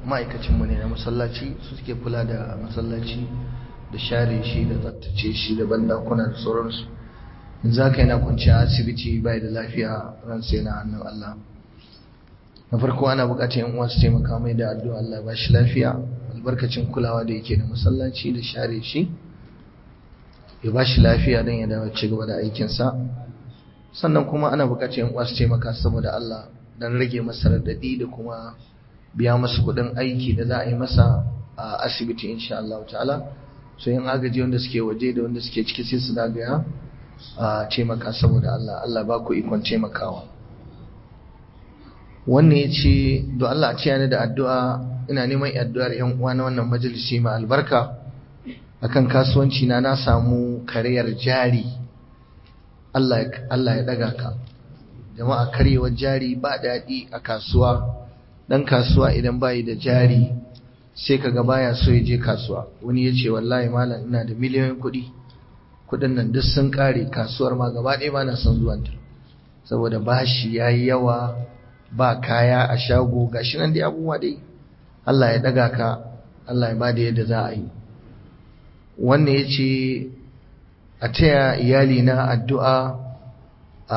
ma'aikacinmu ne na masallaci su suke kula da masallaci da share shi da tsaftace shi da bandakuna da sauransu in za ka yana kwanciya asibiti bai da lafiya ran sai na hannun Allah na farko ana bukatar yan uwa su taimaka mai da addu'a Allah ba shi lafiya albarkacin kulawa da yake da masallaci da share shi ya ba shi lafiya don ya dawo ci gaba da aikinsa sannan kuma ana bukatar yan uwa su taimaka saboda Allah don rage masa radadi da kuma biya masa kuɗin aiki da za a yi masa a asibiti insha Allah ta'ala so yin agaji wanda suke waje da wanda suke ciki sai su dagaya a taimaka saboda Allah Allah ba ku ikon taimakawa wannan ya ce do Allah a ciyani da addu'a ina neman addu'ar yan uwa na wannan majalisi mai albarka akan kasuwanci na na samu kariyar jari Allah Allah ya daga ka jama'a karyewar jari ba daɗi a kasuwa dan kasuwa idan bayi da jari sai kaga baya so ya je kasuwa wani ya ce wallahi malam ina da miliyoyin kuɗi kuɗin nan duk sun ƙare kasuwar ma gaba ɗaya ba na son zuwanta saboda bashi ya yi yawa ba kaya a shago gashi nan dai abubuwa dai Allah ya ɗaga ka Allah ya ba da yadda za a yi wannan ya ce a taya iyali na addu'a a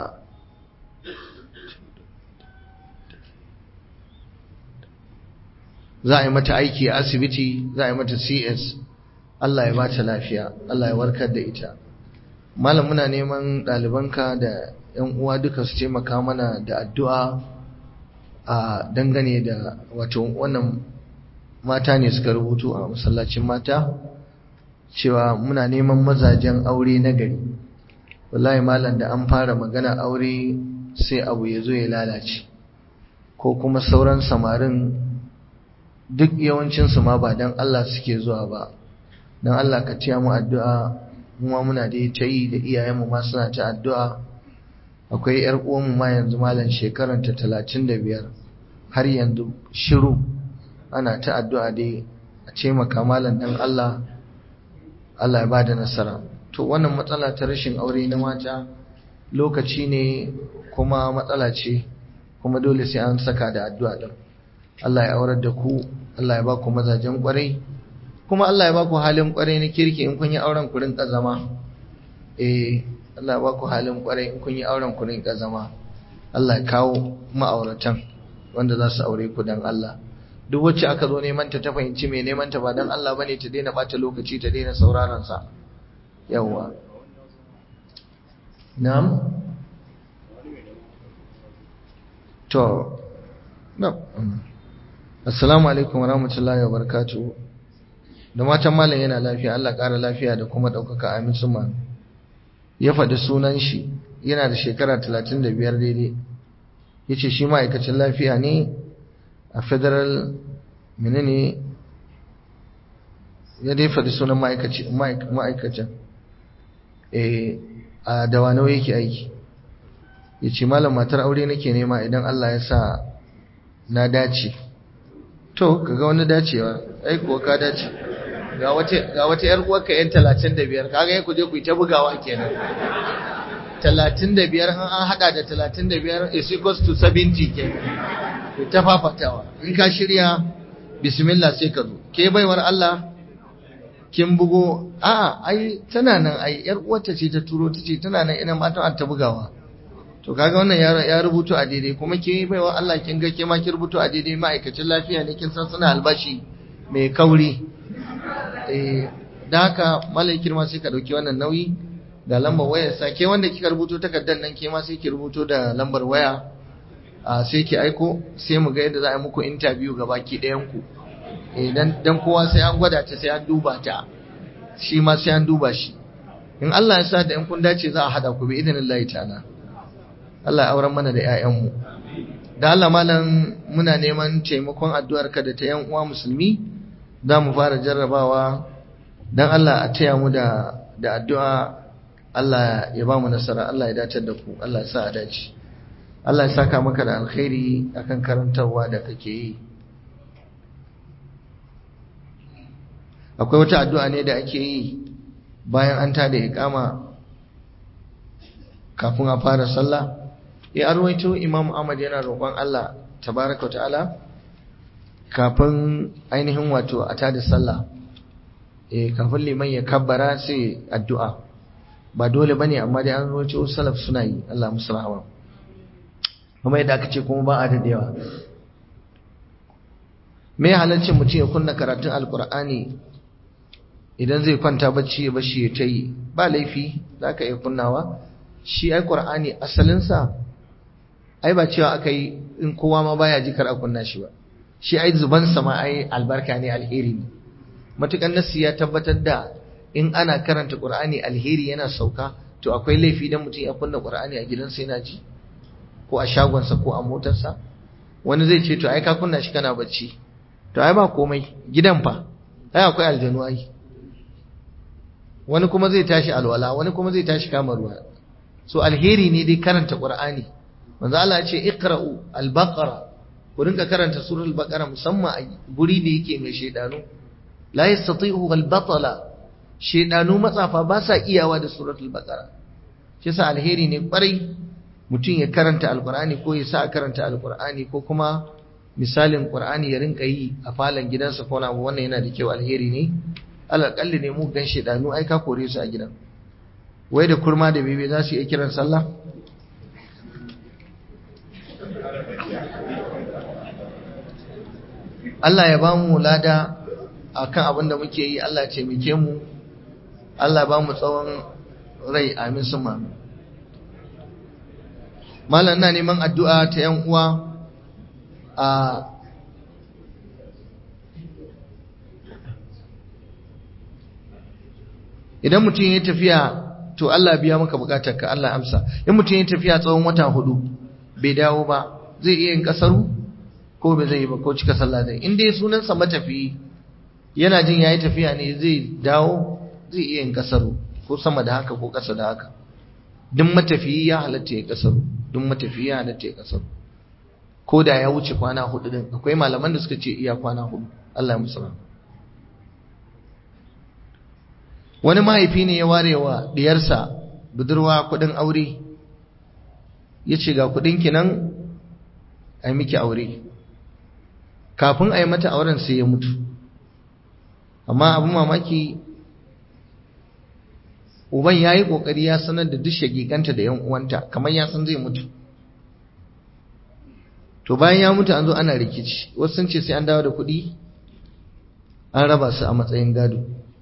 za a yi mata aiki a asibiti za a yi mata cs Allah ya ba ta lafiya Allah ya warkar da ita malam muna neman ɗalibanka da ‘yan uwa duka su taimaka mana da addu'a a dangane da wato wannan mata ne suka rubutu a masallacin mata cewa muna neman mazajen aure na gari wallahi malam da an fara magana aure sai abu ya zo ya lalace ko kuma sauran samarin duk yawancinsu ma ba don Allah suke zuwa ba don Allah ka tiya mu addu'a kuma muna da ta yi da iyayenmu ma suna ta addu'a akwai ‘yar uwanmu ma yanzu malam shekaranta talatin da biyar har yanzu shiru ana ta addu'a dai a ce maka malam don Allah Allah ya ba da nasara to wannan matsala ta rashin aure na mata lokaci ne kuma matsala ce kuma dole sai an saka da addu'a din Allah ya aurar da ku Allah ya ba ku mazajen kwarai kuma Allah ya ba ku halin kwarai na kirki in kun yi auren ku rinka zama eh Allah ya ba ku halin kwarai in kun yi auren ku rinka zama Allah ya kawo ma'auratan wanda za su aure ku dan Allah duk wacce aka zo neman ta ta fahimci mai neman ta ba dan Allah bane ta daina bata lokaci ta daina sauraron sa yawa na'am to no assalamu alaikum warahmatullahi wabarakatuh da matan malam yana lafiya Allah ƙara lafiya da kuma ɗaukaka amin suma ya faɗi sunan shi yana da shekara 35 daidai ya ce shi ma'aikacin lafiya ne a federal menene ya dai faɗi sunan ma'aikacin a dawanau yake aiki ya ce malam matar aure nake nema idan Allah ya sa na dace to kaga wani dacewa ai kuwa ka dace ga wata yar uwarka yan 35 kaga ya kuje ku ta bugawa kenan 35 an an hada da 35 is equals to 70 kenan ku ta fafatawa in ka shirya bismillah sai ka zo ke baiwar Allah kin bugo a'a ai tana nan ai yar uwarta ce ta turo ta ce tana nan ina matan ta bugawa to kaga wannan ya rubutu a daidai kuma ke baiwa Allah kin ga ke ma ki rubutu a daidai ma'aikacin lafiya ne kin san suna albashi mai kauri eh da haka malai kirma sai ka dauki wannan nauyi da lambar wayar sa ke wanda kika rubuto takardar nan ke ma sai ki rubuto da lambar waya a sai ki aiko sai mu ga yadda za a yi muku interview ga baki ɗayan ku eh dan dan kowa sai an gwada ta sai an duba ta shi ma sai an duba shi in Allah ya sa da in kun dace za a hada ku bi idinillahi ta'ala Allah ya auren mana da ƴaƴanmu da Allah malam muna neman taimakon addu'ar ka da ta yan uwa musulmi za mu fara jarrabawa dan Allah a taya mu da da addu'a Allah ya ba mu nasara Allah ya dace da ku Allah ya sa a dace Allah ya saka maka da alkhairi akan karantarwa da kake yi akwai wata addu'a ne da ake yi bayan an tada iqama kafin a fara sallah ya arwaito Imam Ahmad yana roƙon Allah tabaraka ta'ala kafin ainihin wato a tada sallah eh kafin liman ya kabbara sai addu'a ba dole bane amma dai an roce salaf suna yi Allah musu rahama kuma yadda aka ce kuma ba a dadewa me halaccin mutum ya kunna karatun alkur'ani idan zai kwanta bacci ya bashi ya ta yi ba laifi za ka iya kunnawa shi ai qur'ani asalinsa ai ba cewa aka yi in kowa ma baya ji kar a kunna shi ba shi ai zubansa ma ai albarka ne alheri ne matukan nasi ya tabbatar da in ana karanta qur'ani alheri yana sauka to akwai laifi dan mutum ya kunna qur'ani a gidansa yana ji ko a shagonsa ko a motarsa wani zai ce to ai ka kunna shi kana bacci to ai ba komai gidan fa ai akwai aljanu ai wani kuma zai tashi alwala wani kuma zai tashi kama ruwa so alheri ne dai karanta qur'ani manzo Allah ya ce iqra'u al-baqara ku rinka karanta suratul baqara musamman a guri da yake mai shedanu la yastati'u al-batala shedanu matsafa ba sa iyawa da suratul baqara shi yasa alheri ne kwarai mutum ya karanta alqur'ani ko ya sa karanta alqur'ani ko kuma misalin qur'ani ya rinka yi a falon gidansa ko na wannan yana da kyau alheri ne alaƙalli ne mu gan shedanu ai ka kore su a gidan wai da kurma da bebe za su iya kiran sallah Allah ya ba mu lada akan abin da muke yi Allah ya taimake mu Allah ba mu tsawon rai amin suma malam na neman addu'a ta yan uwa a idan mutum ya tafiya to Allah biya maka bukatar ka Allah amsa in mutum ya tafiya tsawon wata hudu bai dawo ba zai iya yin kasaru ko bai zai yi ba ko cika sallah zai in dai sunansa matafiyi yana jin yayi tafiya ne zai dawo zai iya yin kasaru ko sama da haka ko kasa da haka duk matafiyi ya halatta ya kasaru duk matafiyi ya halatta ya kasaru ko da ya wuce kwana hudu din akwai malaman da suka ce iya kwana hudu Allah ya musu wani mahaifi ne ya ware wa diyarsa budurwa kudin aure ya ce ga kudinki nan a yi miki aure kafin a yi mata auren sai ya mutu amma abin mamaki uban ya yi ƙoƙari ya sanar da duk shagiganta da yan uwanta kamar ya san zai mutu to bayan ya mutu an zo ana rikici wasu sun ce sai an dawo da kuɗi an raba su a matsayin gado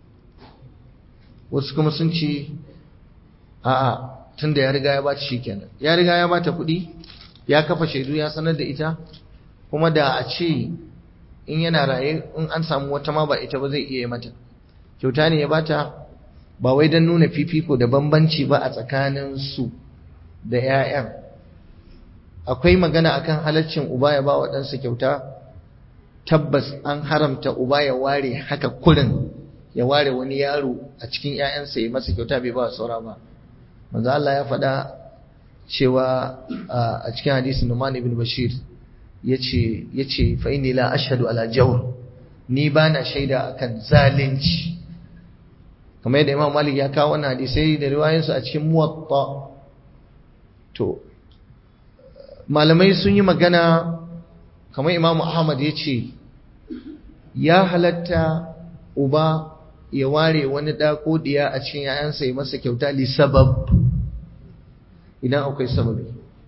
wasu kuma sun ce a'a tun da ya riga ya bata shi kenan ya riga ya bata kuɗi ya kafa shaidu ya sanar da ita kuma da a ce in yana raye in an samu wata ma ba ita ba zai iya mata kyauta ne ya bata ba wai don nuna fifiko da bambanci ba a tsakanin su da 'ya'yan akwai magana akan halaccin uba ya ba wa ɗansa kyauta tabbas an haramta uba ya ware haka kurin ya ware wani yaro a cikin ‘ya'yansa ya masa kyauta bai ba saura ba. Manzo Allah ya faɗa cewa a cikin hadisin Numan ibn Bashir ya ce fa inni la ashhadu ala jawr ni ba na shaida akan zalunci kamar yadda Imam Malik ya kawo wannan hadisai da riwayoyinsu a cikin Muwatta to malamai sun yi magana kamar Imam Ahmad ya ce ya halatta uba ya ware wani ɗa ko diya a cikin ‘ya'yansa ya masa kyauta li sabab idan akwai sababi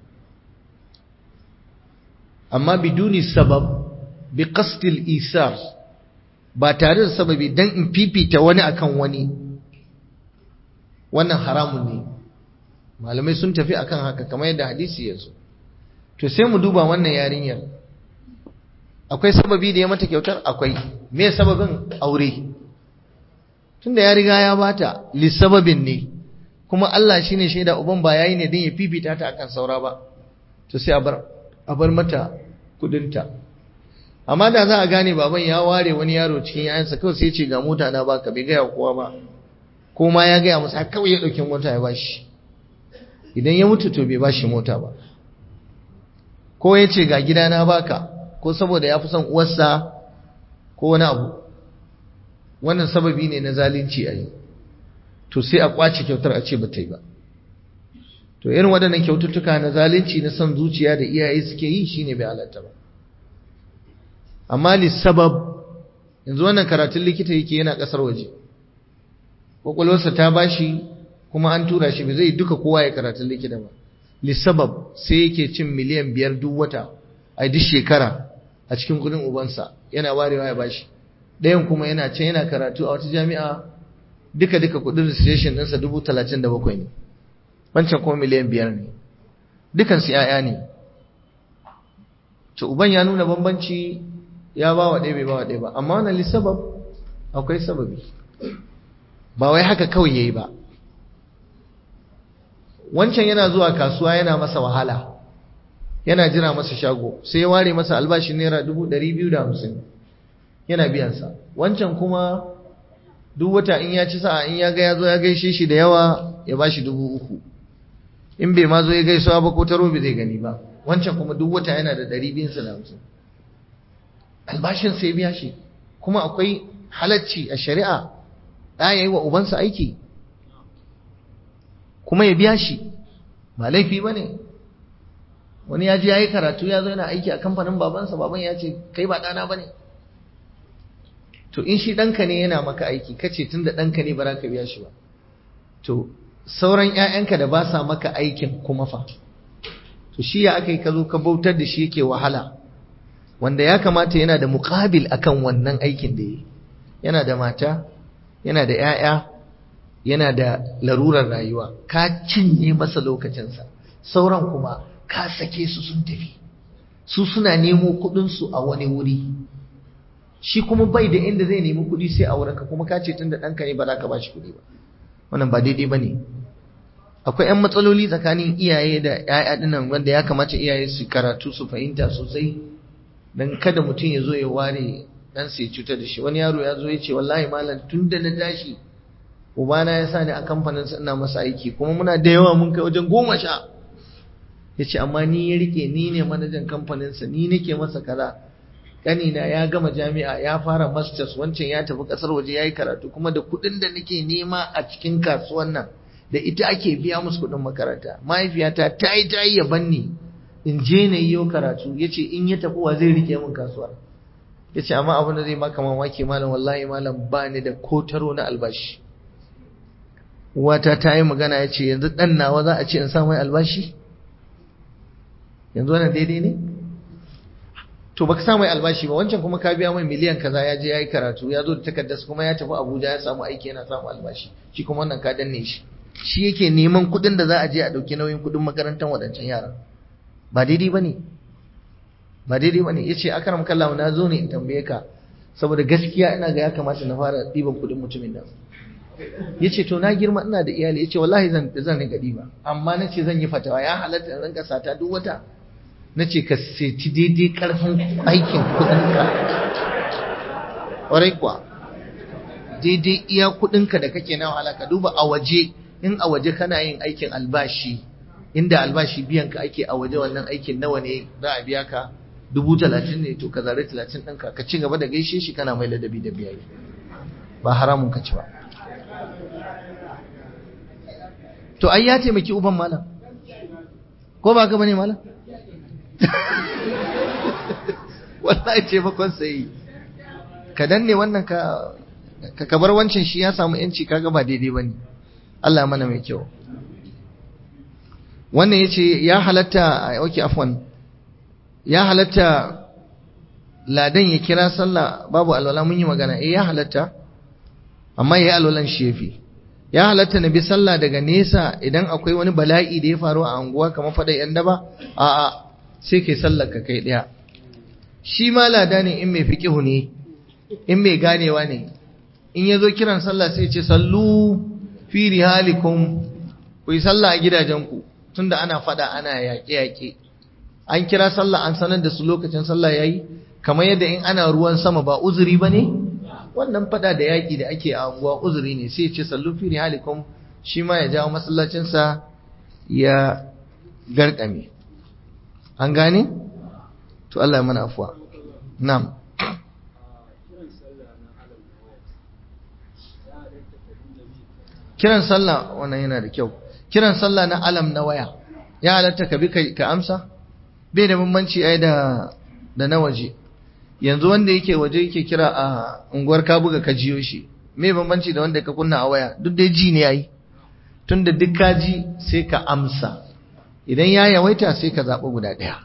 amma biduni sabab bi qasdil isar ba tare da sababi dan in fifita wani akan wani wannan haramun ne malamai sun tafi akan haka kamar yadda hadisi ya zo to sai mu duba wannan yarinyar akwai sababi da ya mata kyautar akwai me sababin aure tunda ya riga ya bata lissababin ne kuma Allah shine shaida uban ba yayi ne din ya fifita ta akan saura ba to sai a bar a bar mata kudinta amma da za a gane baban ya ware wani yaro cikin yayansa kawai sai ya ce ga mota na baka bai gaya kowa ba ko ma ya gaya masa kawai ya dauki mota ya bashi idan ya mutu to bai bashi mota ba ko ya ce ga gida na baka ko saboda ya fi son uwarsa ko wani abu wannan sababi ne na zalunci a yi to sai a kwace kyautar a ce ba ta yi ba to irin waɗannan kyaututtuka na zalunci na son zuciya da iyaye suke yi shine bai halatta ba amma lissabab yanzu wannan karatun likita yake yana kasar waje kwakwalwarsa ta bashi kuma an tura shi ba zai duka kowa ya karatun likita ba lissabab sai yake cin miliyan biyar duk wata a duk shekara a cikin kudin ubansa yana warewa ya bashi ɗayan kuma yana can yana karatu a wata jami'a duka duka kudin registration ɗinsa dubu talatin da bakwai ne wancan kuma miliyan biyar ne dukansu ‘ya'ya ne to uban ya nuna bambanci ya ba wa ɗaya bai ba wa ɗaya ba amma wannan lissabab akwai sababi ba wai haka kawai ya yi ba wancan yana zuwa kasuwa yana masa wahala yana jira masa shago sai ya ware masa albashin naira dubu ɗari biyu da hamsin yana biyansa wancan kuma duk wata in ya ci sa'a in ya ga ya zo ya gaishe shi da yawa ya ba shi dubu uku in bai ma zo ya gaisuwa ba ko taro bai zai gani ba wancan kuma duk wata yana da ɗari biyunsa da hamsin albashin sai biya shi kuma akwai halacci a shari'a ɗa ya yi wa ubansa aiki kuma ya biya shi ba laifi ba ne wani ya ji ya yi karatu ya zo yana aiki a kamfanin babansa baban ya ce kai ba ɗana ba ne to in shi ɗanka ne yana maka aiki kace tun da ɗanka ne ba za ka biya shi ba to sauran ‘ya'yanka da ba sa maka aikin kuma fa to shi ya aka yi ka zo ka bautar da shi yake wahala wanda ya kamata yana da muƙabil akan wannan aikin da yi yana da mata yana da ‘ya'ya yana da larurar rayuwa ka cinye masa lokacinsa sauran kuma ka sake su sun tafi su suna nemo kuɗinsu a wani wuri shi kuma bai da inda zai nemi kuɗi sai a wurinka kuma ka ce tun da ɗanka ne ba za ka ba shi kuɗi ba wannan ba daidai ba ne akwai 'yan matsaloli tsakanin iyaye da 'ya'ya dinnan wanda ya kamata iyaye su karatu su fahimta sosai don kada mutum ya zo ya ware dan sai cutar da shi wani yaro ya zo ya ce wallahi malam tun da na tashi ubana ya sa ni a kamfanin sa ina masa aiki kuma muna da yawa mun kai wajen goma sha ya ce amma ni ya rike ni ne manajan kamfanin sa ni nake masa kaza kanina ya gama jami'a ya fara masters wancan ya tafi kasar waje ya yi karatu kuma da kuɗin da nake nema a cikin kasuwan nan da ita ake biya musu kuɗin makaranta mahaifiyata ta yi ta yi ya banni in je na yi karatu ya ce in ya tafi wa zai rike min kasuwar ya ce amma abin da zai maka mamaki malam wallahi malam ba ni da kotaro na albashi uwata ta yi magana ya ce yanzu ɗan nawa za a ce in sa mai albashi yanzu wannan daidai ne to baka sa mai albashi ba wancan kuma ka biya mai miliyan kaza ya je ya yi karatu ya zo da takardar kuma ya tafi abuja ya samu aiki yana samu albashi shi kuma wannan ka danne shi shi yake neman kuɗin da za a je a ɗauki nauyin kuɗin makarantar waɗancan yaran ba daidai ba ne ba daidai ba ne ya ce akaram kallahu na zo ne in tambaye ka saboda gaskiya ina ga ya kamata na fara ɗiban kuɗin mutumin nan ya ce to na girma ina da iyali ya ce wallahi zan zan rinka ɗiba amma na ce zan yi fatawa ya halatta in rinka sata duk wata na ce ka seti daidai ƙarfin aikin kuɗinka ƙwarai kuwa daidai iya kuɗinka da kake na wahala ka duba a waje in a waje kana yin aikin albashi inda albashi biyan ka ake a waje wannan aikin nawa ne za a biya ka dubu talatin ne to ka zare talatin ɗinka ka ci gaba da gaishe shi kana mai ladabi da biyayi ba haramun ka ci ba to ai ya taimaki uban malam ko ba ka bane malam wallahi taimakon sai ka danne wannan ka ka bar wancan shi ya samu yanci kaga ba daidai bane Allah mana mai kyau wannan yace ya halatta okay afwan ya halatta ladan ya kira sallah babu alwala mun yi magana eh ya halatta amma yayi alwalan shi yafi ya halatta na bi sallah daga nesa idan akwai wani bala'i da ya faru a anguwa kamar fada yan daba a'a sai kai sallar ka kai daya shi ma lada ne in mai fiqihu ne in mai ganewa ne in yazo kiran sallah sai ce sallu fi rihalikum ku yi sallah a gidajenku tunda ana fada ana yaƙe-yaƙe an kira sallah an sanar da su lokacin sallah yayi kamar yadda in ana ruwan sama ba uzuri bane wannan fada da yaƙi da ake a unguwa uzuri ne sai ce sallu fi rihalikum shi ma ya jawo masallacin sa ya garkame an gane to Allah ya mana afwa na'am kiran sallah wannan yana da kyau kiran sallah na alam na waya ya halatta ka bi ka amsa bai da bambanci ai da da na waje yanzu wanda yake waje yake kira a unguwar ka buga ka jiyo shi me bambanci da wanda ka kunna a waya duk dai ji ne yayi tunda duk ka ji sai ka amsa idan ya yawaita sai ka zaɓi guda ɗaya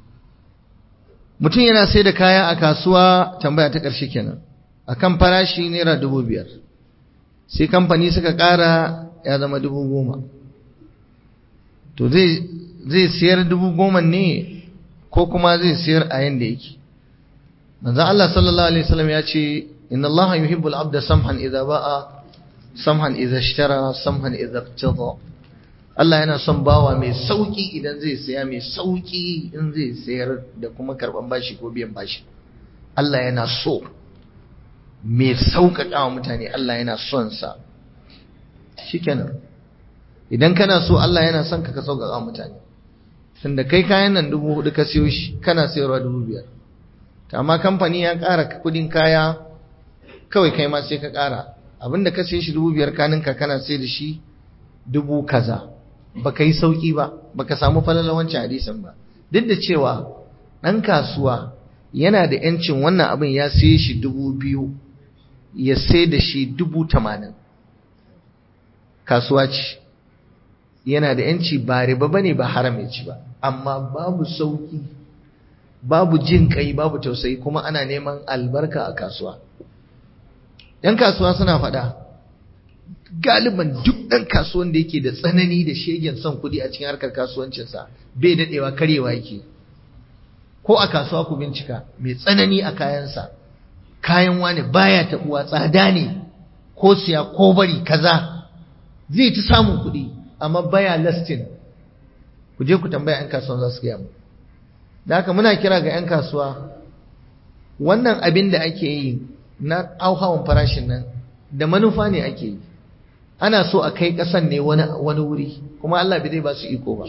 mutum yana sai da kaya a kasuwa tambaya ta ƙarshe kenan akan farashi naira dubu biyar sai kamfani suka ƙara ya zama dubu goma to zai siyar dubu goma ne ko kuma zai siyar a yanda yake manzo Allah sallallahu alaihi wasallam ya ce inna Allah yuhibbul abda samhan idza ba'a samhan idza ishtara samhan idza iqtada Allah yana son bawa mai sauki idan zai siya mai sauki in zai sayar da kuma karban bashi ko biyan bashi Allah yana so mai sauƙaƙa wa mutane Allah yana son sa shikenan idan kana so Allah yana son ka ka sauƙaƙa wa mutane tunda kai kayan nan dubu hudu ka siyo shi kana sayarwa dubu biyar amma kamfani ya ƙara kuɗin kaya kawai kai ma sai ka ƙara abinda ka siye shi dubu biyar kaninka kana sai da shi dubu kaza baka yi sauki ba baka samu falalar wancan hadisin ba duk da cewa ɗan kasuwa yana da yancin wannan abin ya siye shi dubu biyu ya sai da shi dubu tamanin kasuwa ce yana da yanci ba riba bane ba haram ya ci ba amma babu sauki babu jin kai babu tausayi kuma ana neman albarka a kasuwa yan kasuwa suna faɗa galiban duk ɗan kasuwan da yake da tsanani da shegen son kuɗi a cikin harkar kasuwancinsa bai daɗewa karyewa yake ko a kasuwa ku bincika mai tsanani a kayansa kayan wani baya taɓuwa tsada ne ko siya ko bari kaza zai ci samun kuɗi amma baya lastin ku je ku tambaya 'yan kasuwan za su gaya mu da haka muna kira ga 'yan kasuwa wannan abin da ake yi na auhawan farashin nan da manufa ne ake yi ana so a kai ƙasan ne wani wuri kuma Allah bai zai ba su iko ba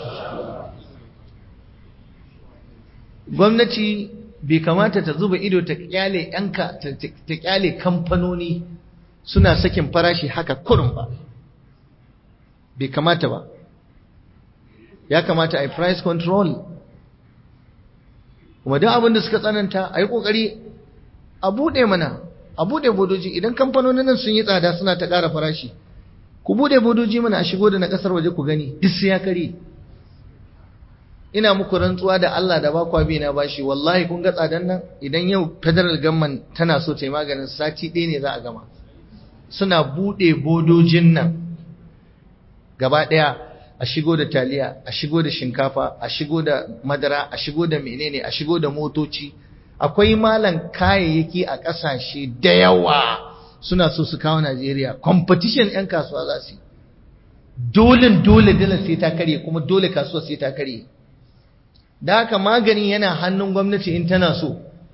gwamnati bai kamata ta zuba ido ta kyale yanka ta kyale kamfanoni suna sakin farashi haka kurum ba bai kamata ba ya kamata a yi price control kuma duk abin da suka tsananta a yi ƙoƙari a buɗe mana a buɗe bodoji idan kamfanonin nan sun yi tsada suna ta ƙara farashi ku buɗe bodoji mana a shigo da na ƙasar waje ku gani duk sai ya kare ina muku rantsuwa da Allah da ba kwa na bashi wallahi kun ga tsadan nan idan yau federal government tana so ta yi maganin sati ɗaya ne za a gama suna buɗe bodojin nan gaba ɗaya a shigo da taliya a shigo da shinkafa a shigo da madara a shigo da menene a shigo da motoci akwai malan kayayyaki a ƙasashe da yawa suna so su kawo Najeriya competition 'yan kasuwa za su yi dole dole dole sai ta karye kuma dole kasuwa sai ta karye da haka magani yana hannun gwamnati in tana so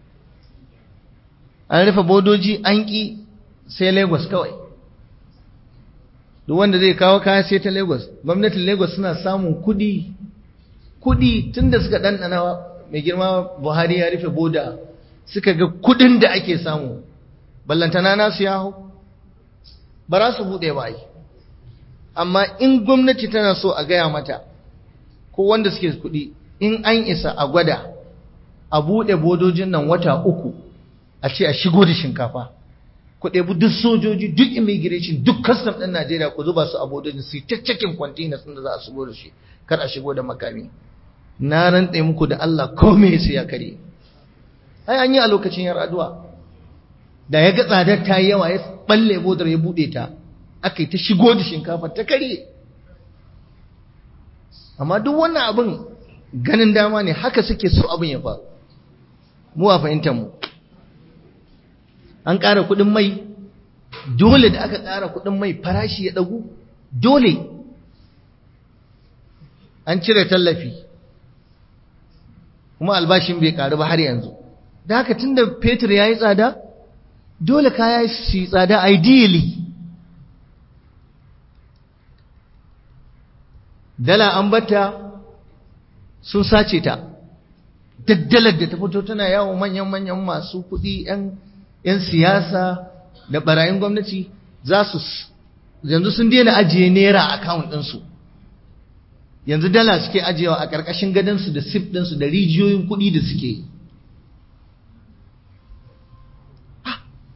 an rufe bodoji an ƙi sai Lagos kawai duk wanda zai kawo kaya sai ta Lagos gwamnatin Lagos suna samun kudi kudi tunda suka ɗanɗana mai girma Buhari ya rufe boda suka ga kudin da ake samu ballantana nasu ya hau ba za su buɗe ba yi amma in gwamnati tana so a gaya mata ko wanda suke kudi in an isa a gwada a buɗe bodojin nan wata uku a ce a shigo da shinkafa ku ɗebi duk sojoji duk immigration duk custom ɗin Najeriya ku zuba su a bodojin su ta cikin containers ɗin da za a shigo da shi kar a shigo da makami na rantse muku da Allah ko me sai ya kare ai an yi a lokacin yar addu'a da ya ga tsadar ta yi yawa ya balle bodar ya buɗe ta aka yi ta shigo da shinkafa ta kare amma duk wannan abin ganin dama ne haka suke so abin ya faru mu a fahimtar mu an ƙara kuɗin mai dole da aka ƙara kuɗin mai farashi ya ɗagu dole an cire tallafi kuma albashin bai ƙaru ba har yanzu da haka tun da fetur ya yi tsada dole kaya su yi tsada ideally dala an bata sun sace ta daddalar da ta fito tana yawo manyan-manyan masu kuɗi 'yan siyasa da barayin gwamnati za su yanzu sun daina ajiye naira a akawun ɗinsu yanzu dala suke ajiyewa a ƙarƙashin gadonsu da sif ɗinsu da rijiyoyin kuɗi da suke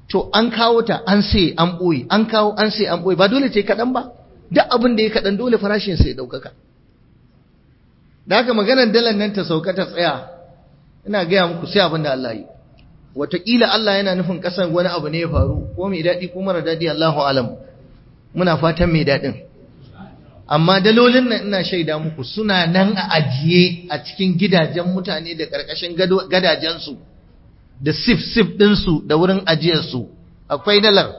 to an kawo ta an sai an ɓoye an kawo an sai an ɓoye ba dole ce kaɗan ba duk abin da ya kaɗan dole farashin sai ɗaukaka da haka maganar dalar nan ta sauka ta tsaya ina gaya muku sai abin da Allah yi wataƙila Allah yana nufin ƙasar wani abu ne ya faru ko mai daɗi ko mara daɗi Allahu alam muna fatan mai daɗin amma dalolin nan ina shaida muku suna nan a ajiye a cikin gidajen mutane da ƙarƙashin gadajensu da sif-sif ɗinsu da wurin ajiyarsu akwai dalar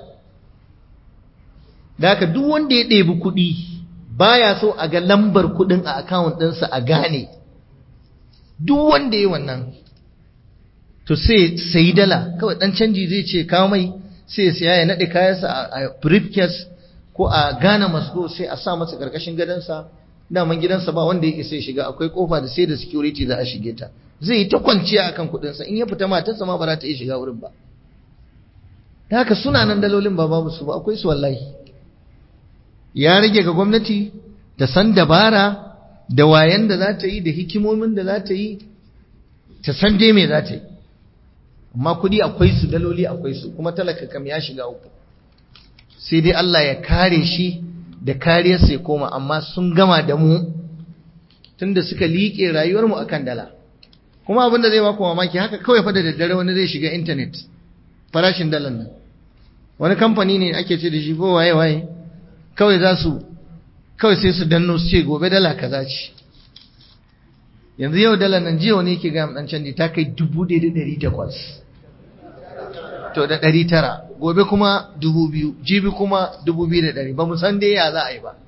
da haka duk wanda ya ɗebi kuɗi baya so a ga lambar kuɗin a akawun ɗinsa a gane duk wanda ya wannan to sai sayi dala kawai ɗan canji zai ce kawo mai sai ya siya ya naɗe kayansa a briefcase ko a gane masko sai a sa masa ƙarƙashin gadonsa daman gidansa ba wanda ya isa ya shiga akwai kofa da sai da security za a shige ta zai yi ta kwanciya akan kuɗinsa in ya fita matarsa ma ba za ta iya shiga wurin ba da haka suna nan dalolin ba babu su ba akwai su wallahi ya rage ga gwamnati ta san dabara da wayan da za ta yi da hikimomin da za ta yi ta san dai me za ta yi amma kuɗi akwai su daloli akwai su kuma talaka kam ya shiga uku sai dai Allah ya kare shi da kariyarsa ya koma amma sun gama da mu tunda suka liƙe rayuwarmu akan dala kuma abin da zai baku mamaki haka kawai fa da daddare wani zai shiga intanet farashin dalar nan wani kamfani ne ake ce da shi ko waye waye kawai za su kawai sai su danno su ce gobe dala kaza ce yanzu yau dala nan jiya wani yake ga dan canji ta kai dubu ɗaya da ɗari takwas to da ɗari tara gobe kuma dubu biyu jibi kuma dubu biyu da ɗari ba mu san dai ya za a yi ba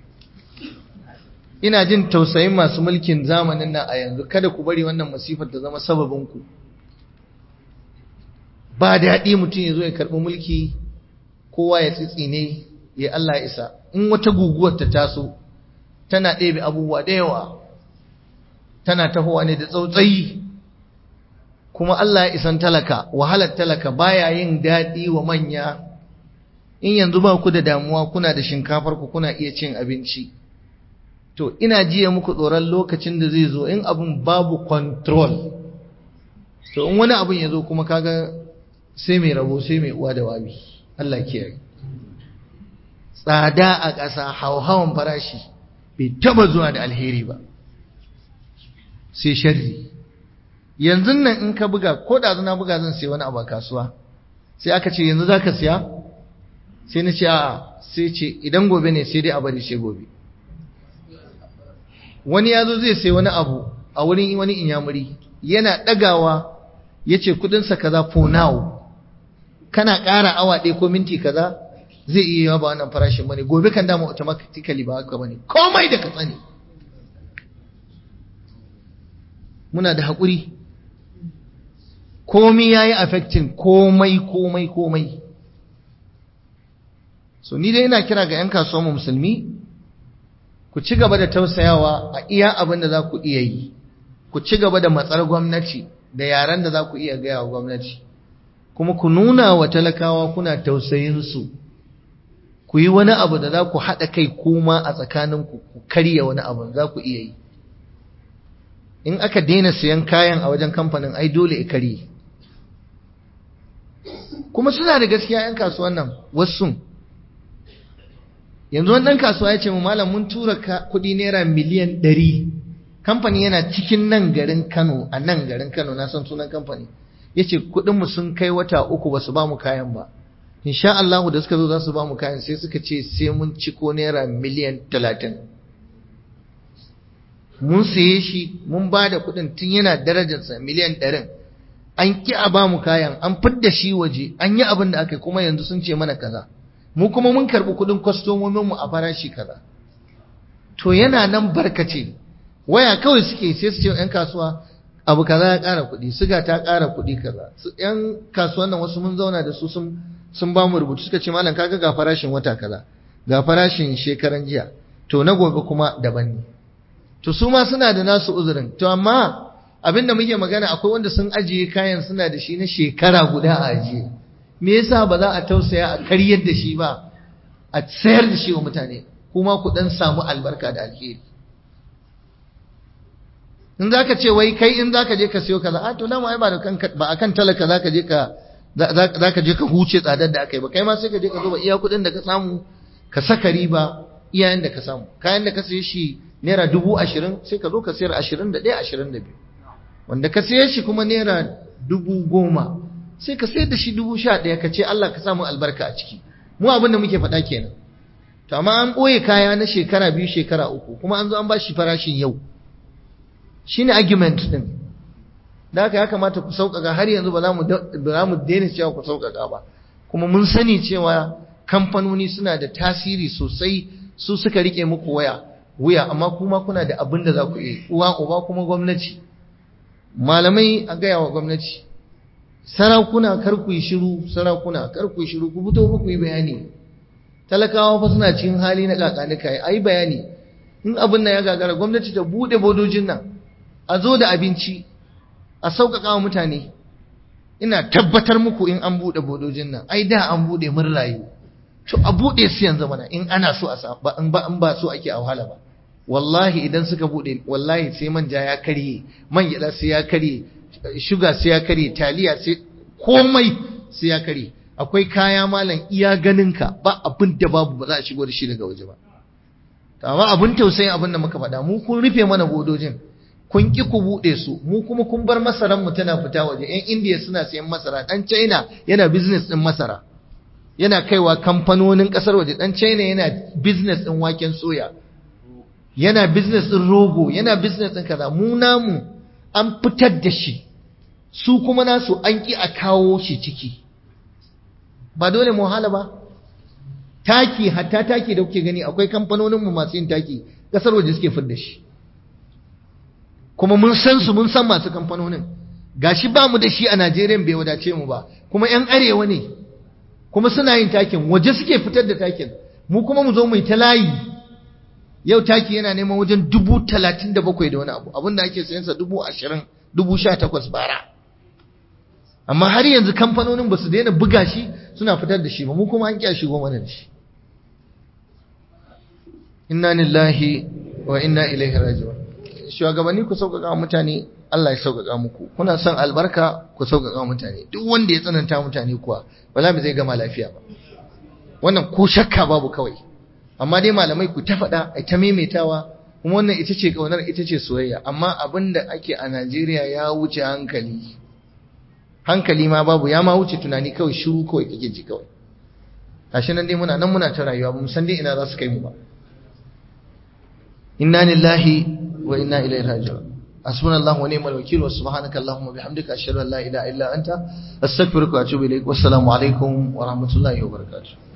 ina jin tausayin masu mulkin zamanin nan a yanzu kada ku bari wannan masifar ta zama sababinku ba daɗi mutum ya zo ya karɓi mulki kowa ya tsitsine ya Allah ya isa in wata guguwar ta taso tana ɗebe abubuwa da yawa tana tahowa ne da tsautsayi kuma Allah ya isan talaka wahalar talaka baya yin daɗi wa manya in yanzu ba ku da damuwa kuna da shinkafar ku kuna iya cin abinci to ina jiya muku tsoron lokacin da zai zo in abin babu control to in wani abin ya zo kuma kaga sai mai rabo sai mai uwa da wabi Allah kiyaye tsada a ƙasa hauhawan farashi bai taba zuwa da alheri ba sai sharri yanzu nan in ka buga ko da na buga zan sai wani abu a kasuwa sai aka ce yanzu zaka siya sai na ce a sai ce idan gobe ne sai dai a bari sai gobe wani ya zo zai sai wani abu a wurin wani inyamuri yana ɗagawa ya ce kudinsa kaza for now kana ƙara awa ɗaya ko minti kaza zai iya yawa ba wannan farashin bane gobe kan dama automatically ba haka bane komai da ka tsani muna da haƙuri komai ya yi affecting komai komai komai so ni dai ina kira ga 'yan kasuwa musulmi ku ci gaba da tausayawa a iya abin da za ku iya yi ku ci gaba da matsar gwamnati da yaren da za ku iya gaya wa gwamnati kuma ku nuna wa talakawa kuna tausayinsu ku yi wani abu da za ku haɗa kai kuma a tsakaninku ku karya wani abu za ku iya yi in aka daina siyan kayan a wajen kamfanin ai dole ya karye kuma suna da gaskiya 'yan kasuwan nan wasu yanzu wani ɗan kasuwa ya ce mu malam mun tura kuɗi naira miliyan ɗari kamfani yana cikin nan garin kano a nan garin kano na san sunan kamfani ya ce kuɗinmu sun kai wata uku ba su ba mu kayan ba insha Allah da suka zo za su ba mu kayan sai suka ce sai mun ciko naira miliyan talatin mun saye shi mun ba da kuɗin tun yana darajarsa miliyan ɗarin an ki a ba mu kayan an fidda shi waje an yi abin da aka yi kuma yanzu sun ce mana kaza mu kuma mun karɓi kuɗin kwastomominmu a farashi kaza to yana nan barkace waya kawai suke sai su ce yan kasuwa abu kaza ya ƙara kuɗi siga ta ƙara kuɗi kaza yan kasuwan nan wasu mun zauna da su sun sun ba mu rubutu suka ce malam kaga ga farashin wata kaza ga farashin shekaran jiya to na gobe kuma daban ne to su ma suna da nasu uzurin to amma abin da muke magana akwai wanda sun ajiye kayan suna da shi na shekara guda a ajiye me yasa ba za a tausaya a karyar da shi ba a sayar da shi wa mutane kuma ku dan samu albarka da alheri in zaka ce wai kai in zaka je ka siyo kaza a to dama ai ba da kanka ba akan talaka zaka je ka za ka je ka huce tsadar da aka yi ba kai ma sai ka je ka zuba iya kuɗin da ka samu ka saka riba iyayen da ka samu kayan da ka saye shi naira dubu ashirin sai ka zo ka sayar ashirin da ɗaya ashirin da biyu wanda ka saye shi kuma naira dubu goma sai ka sayar da shi dubu sha ɗaya ka ce Allah ka samu albarka a ciki mu abin da muke faɗa kenan to amma an ɓoye kaya na shekara biyu shekara uku kuma an zo an ba shi farashin yau shine argument din da haka ya kamata ku sauƙaƙa har yanzu ba za mu daina cewa ku sauƙaƙa ba kuma mun sani cewa kamfanoni suna da tasiri sosai su suka rike muku waya wuya amma kuma kuna da abin da za ku yi uwa uba kuma gwamnati malamai a gaya wa gwamnati sarakuna kar ku yi shiru sarakuna kar ku yi shiru ku fito ku yi bayani talakawa fa suna cikin hali na kakanika ai bayani in abin nan ya gagara gwamnati ta bude bodojin nan a zo da abinci a sauƙaƙa wa mutane ina tabbatar muku in an bude bodojin nan ai da an bude mun rayu to a bude su yanzu mana in ana so a ba in ba in ba so ake a wahala ba wallahi idan suka bude wallahi sai manja ya karye man gyada sai ya karye shuga sai ya karye taliya sai komai sai ya karye akwai kaya malam iya ganinka ba abin da babu ba za a shigo da shi daga waje ba amma abin tausayin abin da muka faɗa mu kun rufe mana bodojin kun ki ku buɗe su mu kuma kun bar masaran mu tana fita waje yan indiya suna sayan masara dan china yana business din masara yana kaiwa kamfanonin kasar waje dan china yana business din waken soya yana business din rogo yana business din kaza mu namu an fitar da shi su kuma nasu an ki a kawo shi ciki ba dole mu hala ba taki hatta taki da kuke gani akwai kamfanonin mu masu yin taki kasar waje suke fidda shi kuma mun san su mun san masu kamfanonin gashi ba mu da shi a Najeriya bai wadace mu ba kuma yan arewa ne kuma suna yin takin waje suke fitar da takin mu kuma mu zo mu yi ta layi yau taki yana neman wajen dubu talatin da bakwai da wani abu abinda ake sayan sa dubu ashirin dubu sha takwas bara amma har yanzu kamfanonin ba su daina buga shi suna fitar da shi ba mu kuma an kya shigo mana da shi inna lillahi wa inna ilaihi raji'un shugabanni ku sauƙaƙa mutane Allah ya sauƙaƙa muku kuna son albarka ku sauƙaƙa mutane duk wanda ya tsananta mutane kuwa wala ba zai gama lafiya ba wannan ko shakka babu kawai amma dai malamai ku ta faɗa ai ta maimaitawa kuma wannan ita ce kaunar ita ce soyayya amma abin da ake a Najeriya ya wuce hankali hankali ma babu ya ma wuce tunani kawai shiru kawai kake ji kawai gashi nan dai muna nan muna ta rayuwa ba mu san dai ina za su kai mu ba inna lillahi wa inna ilaihi raji'un hasbunallahu wa ni'mal wakeel wa subhanaka allahumma bihamdika ashhadu an la ilaha illa anta astaghfiruka wa atubu ilaik wassalamu alaikum wa rahmatullahi wa barakatuh